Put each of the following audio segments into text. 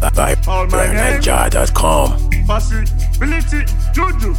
All my gang. ByronNiger.com. Possibility, juju.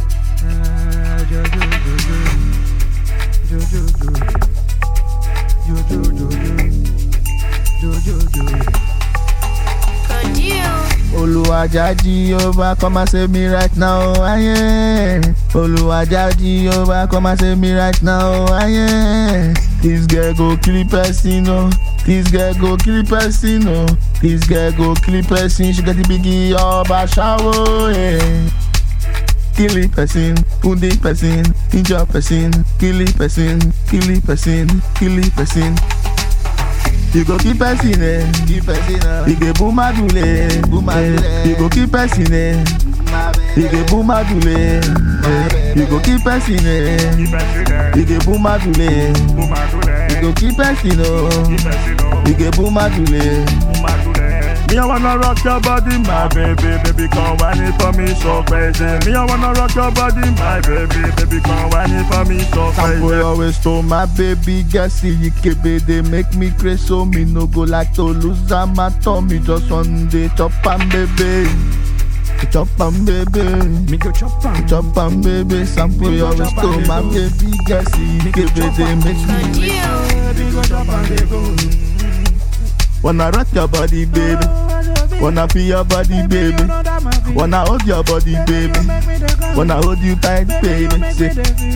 Oluwaja Jehovah, come and save me right now, aye. Oluwaja Jehovah, come and save me right now, aye. This girl go kill person, oh. This girl go kill person, oh. This girl go kill person, she get the biggie of a shower, yeah. Kill it person, wound it person, injure person, kill it person, kill it person, kill it person. You go keep person eh, keep person eh. You go boom adule, boom adule. You go keep person eh, you go boom adule. eh. You go keep person eh, Keep it there. you go boom adule. Boom, I do that. You go keep person oh, Keep it, you know. you go boom adule. Boom, I do that. Me, I wanna rock your body, my baby, baby, come whine it for me so crazy. Me, I wanna rock your body, my baby, baby, come whine it for me so Sample crazy. always told my baby girl see you kebe they make me crazy so me no go like to lose am at all me just one day chop am baby. Chop am baby. Me go chop am. Chop am baby, sample you always to my baby girl see you give they make me Me go chop am, they go. Wanna rock your body baby, wanna feel your body baby, wanna hold your body baby, wanna hold you tight baby. Say,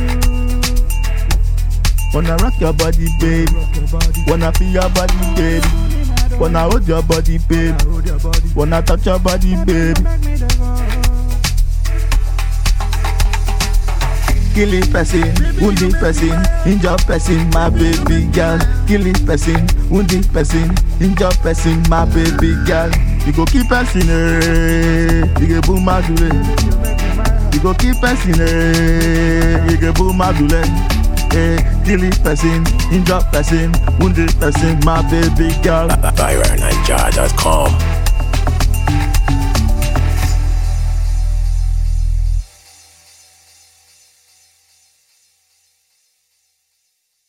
wanna rock your body baby, wanna feel your body baby, wanna hold your body baby, wanna touch your body baby. Kill it person, wound it person, injure person, my baby girl. Kill it person, wound it person, injure person, my baby girl. You go keep person, eh? You go boom adule. You go keep person, eh? You go boom adule. Eh, kill it person, injure person, wound it person, my baby girl. ByronNiger.com.